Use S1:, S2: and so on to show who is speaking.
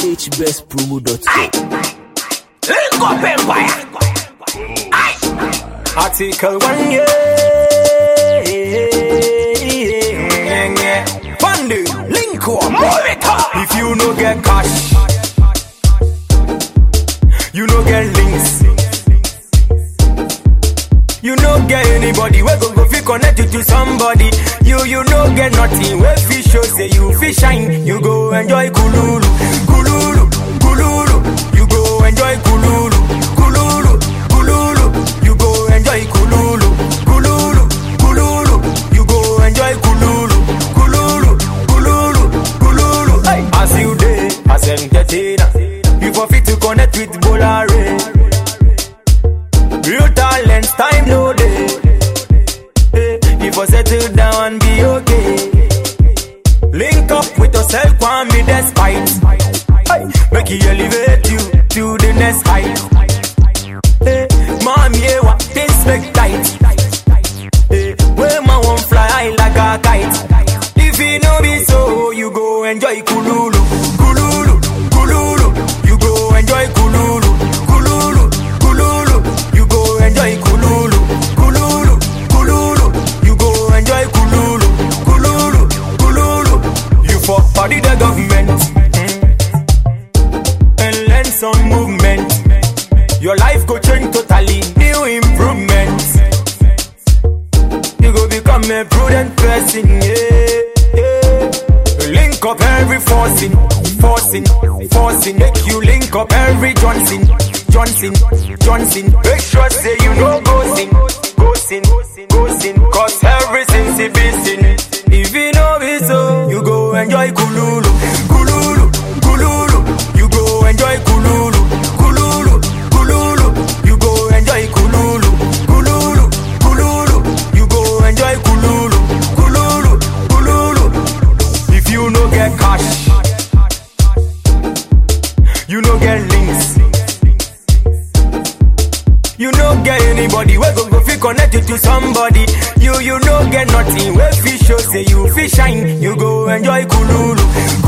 S1: hbestpromo.com.
S2: Link up empire. Aye. Article one yeah. yeah, yeah. Fundy, link up, move it up. If you no get cash, you no get links. You no get anybody we go go fi connect you to somebody. You you no get nothing we fi show say you fi shine. You go enjoy kululu, kululu, kululu. You go enjoy kululu, kululu, kululu. You go enjoy kululu, kululu, kululu. You go enjoy kululu, kululu, kululu, kululu. Hey. As you day, as entertainer, you for fit to connect with Bolare. Real talent, time no day. Hey, if I settle down and be okay. Link up with yourself, one me despite. Hey, make you elevate you to the next height. Hey, mommy, yeah, what things make tight. Hey, where my one fly high like a kite. If you know me so, you go enjoy kululu, kululu, kululu. You go enjoy kululu, kululu, kululu. You go enjoy kululu, kululu, kululu. You go enjoy kululu, kululu, kululu. You for body the government mm, and learn some movement. Your life go change totally, new improvements. You go become a prudent person, yeah, yeah. Link up every forcing, forcing, forcing. Make you link up every Johnson, Johnson, Johnson. Make sure say you know go sin, go sin, go sin. Cause everything's a sin. If you know it so, you go enjoy kululu, kululu, kululu. You go enjoy kululu, kululu, kululu. You go enjoy kululu, kululu, kululu. You go enjoy kululu, kululu, kululu. If you no get cash, you no get links. You no get anybody we go go fi connect you to somebody. You you no get nothing we fi show say you fi shine. You go enjoy kululu,